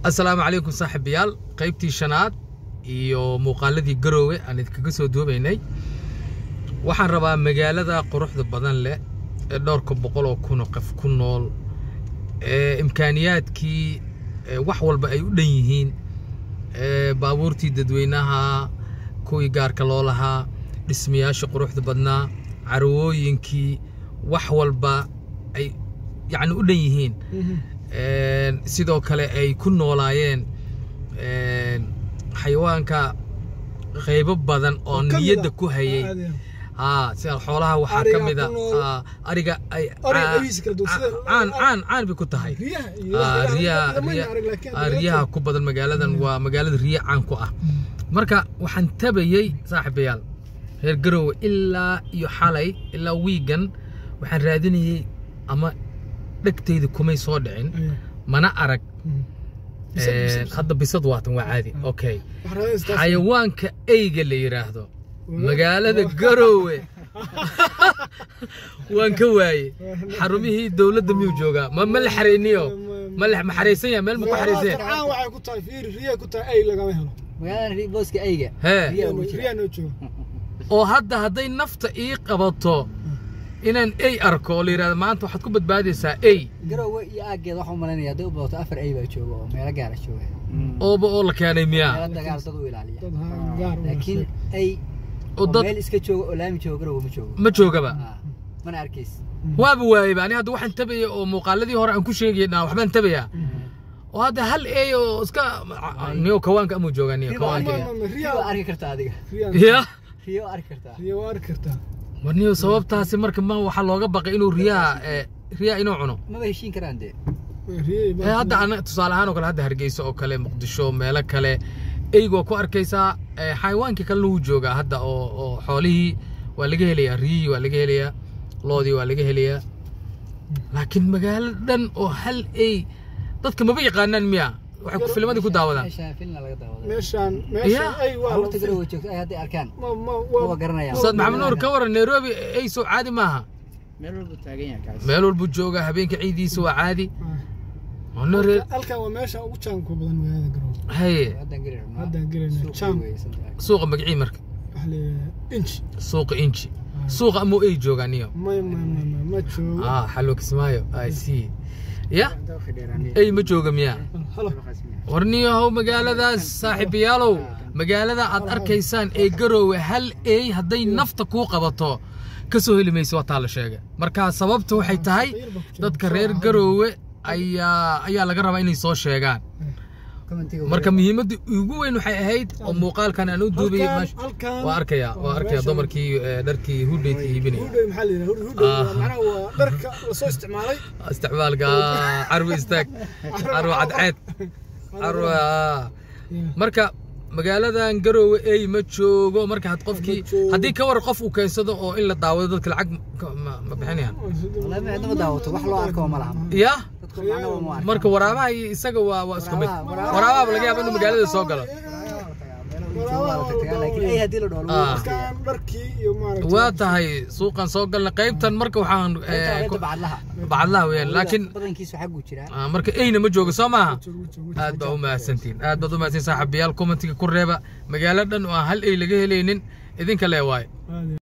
assalaamu calaykum saaxiibayaal qaybtii shanaad iyo muuqaaladii garoowe aan idinkaga soo duubaynay waxaan rabaa magaalada quruxda badan leh ee dhowrka boqol oo kun oo qof ku nool ee imkaaniyaadkii ee wax walba ay u dhan yihiin ee baabuurtii dadweynaha kuwii gaarka loo lahaa dhismayaasha quruxda badnaa carwooyinkii wax walba ay yacni u dhan yihiin Een, sidoo kale ay ku noolaayeen een, xayawaanka qaybo badan oo ka mid niyadda ah. ku hayay Caadi ah. haa sida xoolaha waxaa Ariga ka mid a ku nool. aa, ariga ay Ariga caa- qabiisa kala duwan, sida- caan caan caan bay ku tahay riyaha iyo Aa, riyaha- riyaha lama riya- arag, laakiin aa, riyaha ku badan magaaladan waa magaalada riya caan ku ah marka waxaan tabayey saaxiibayaal reer garoowe ilaa iyo xalay ilaa wiigan waxaan raadinayey ama dhegtayda kumay soo dhicin Ayaa. mana arag Bisad, Een, bisad, bisad. hadda bisad waatan waa caadi okay Waxaa raadinaysa taas. xayawaanka eyga la yidhaahdo Waa- magaalada waa- garoowe waan ka waaye xarumihii dowladda miyuu joogaa ma ma la xareyniyo ma la ma xareysan yahay meel ma ku xareysan yahay Magaalada Farcaan waxay ku tahay fiiri riyaha ku tahay ay lagama helo magaalada ri- booska eyga hee Riyaha ugu jira. riyaha noo jooga oo hadda hadday nafta ii qabato inaan ey arko oo la yidhahdo maanta waxaad ku badbaadaysaa ey garoowe iyo aaggeeda waxaa u malaynaya hadday u badato afar ey baa jooga oo meelo gaara jooga ooba oo la keenay miyaa meelo dagaal dad u ilaaliya dad ha- gaar u laakiin wanaagsan. ey oo oo dad meel iska jooga oo laami jooga garoowe ma joogo ma joogaba Ah, mana arkays waaba waayeba ani hadda waxaan tabaya oo muuqaaladii hore aan ku sheegay dhaa waxbaan tabayaa oo hadda hal ey oo iska niyo kawaanka amuu joogaa niyo Riyo kawaanka Ma- ma- ma- riyo waa riyaha arki kartaa adiga riyaha- ya riyo waa arki kartaa riyaha waa arki kartaa war niyo sababtaasi marka ma waxaa looga baqay inuu riyaha ee, riyaha inuu cuno maba heshiin karaan dee riyaha ee hadda ana tusaale ahaan oo kale hadda hargeysa oo kale muqdisho meelo kale eyga waa ku arkaysaa ee, xayawaankii kalena wuu joogaa hadda oo oo xoolihii waa laga helayaa riyihii waa laga helayaa loodii waa laga helayaa laakiin magaalo dhan oo hal ey dadka maba yaqaanaan miya waxay ku filmadii ku daawadaan meeshaan filna laga daawada meeshaan meeshaan Ya. ay waa la caruurta garoowe joogta ay hadday arkaan ma- ma- maba waa- garanayaan ustaad maxamed nuur ka waran nairobi ey soo caadi maaha meel walbuu taagan yahay kaas meel walbuu joogaa habeenka ciidiisa waa caadi Ah. oo nare halkan waa meesha ugu jaanka badan magaalada garoowe haye haddaan geli rabnaa Haddaan gelinaa. Suuq Jam. weeye sometimes. suuqa magacii marka waxa la yidhaahdaa inji suuqa inji suuqa amuu ey joogaa niyo may may may may ma joogo ah xalwo kismaayo i see ya Inta wixii dheeraanaya. ey ma jooga miyaa halo Dabaqaas miyaa? warniyahow magaaladaas saaxiibayaalow magaalada aad arkaysaan ee garoowe hal ey hadday nafta kuu qabato ka soo heli mayso waa taa la sheega marka sababta waxay tahay dadka reer garoowe ayaa ayaa laga rabaa inay soo sheegaan Commentiga marka weeye. muhiimadda ugu weyn waxay ahayd oo muuqaalkan aan u duubayay Halkan- meesha- halkan- waa arkaya waa arkaya meeshan- dumarkii eh, dharkii hudheydka iibinaya hudhoy maxaa la yidhaha hudhoy hudhoy Ah. waa macnaha waa dharka lasoo isticmaalay isticmaalka carwi istaag carwo cadceed carwo ah. marka magaaladan garoowe ey ma joogo marka had qofkii Ma joogo. haddii ka war qof uu keensado oo in la daawado dadka lacag ka- ma ma bixinayaan Wallahi ma cidna ma daawato wax loo arko ma laha ya dadku macnaha ma arkaan. marka waraabaha iyo isaga waa waa isku mid Waraabaha- waraabaha laga yaaba inuu magaalada soo galo laakiin ay haddii la dhaho lagu Ah. waqtiga. halkan dharkii iyo maaragtay waa tahay suuqan soo galna qaybtan marka waxaan eh, Qaybta ku- bacadlaha bacadlaha weeyaan laakiin badankiisu xaggu jiraa ah, marka eyna ma joogo soo maaha joogo, joogo. aad baa u mahadsantihin aad baad u mahadsantihin saaxiibayaal commentiga ku reeba magaalo dhan oo aan hal ey laga helaynin idinka lee waaye Aad iyo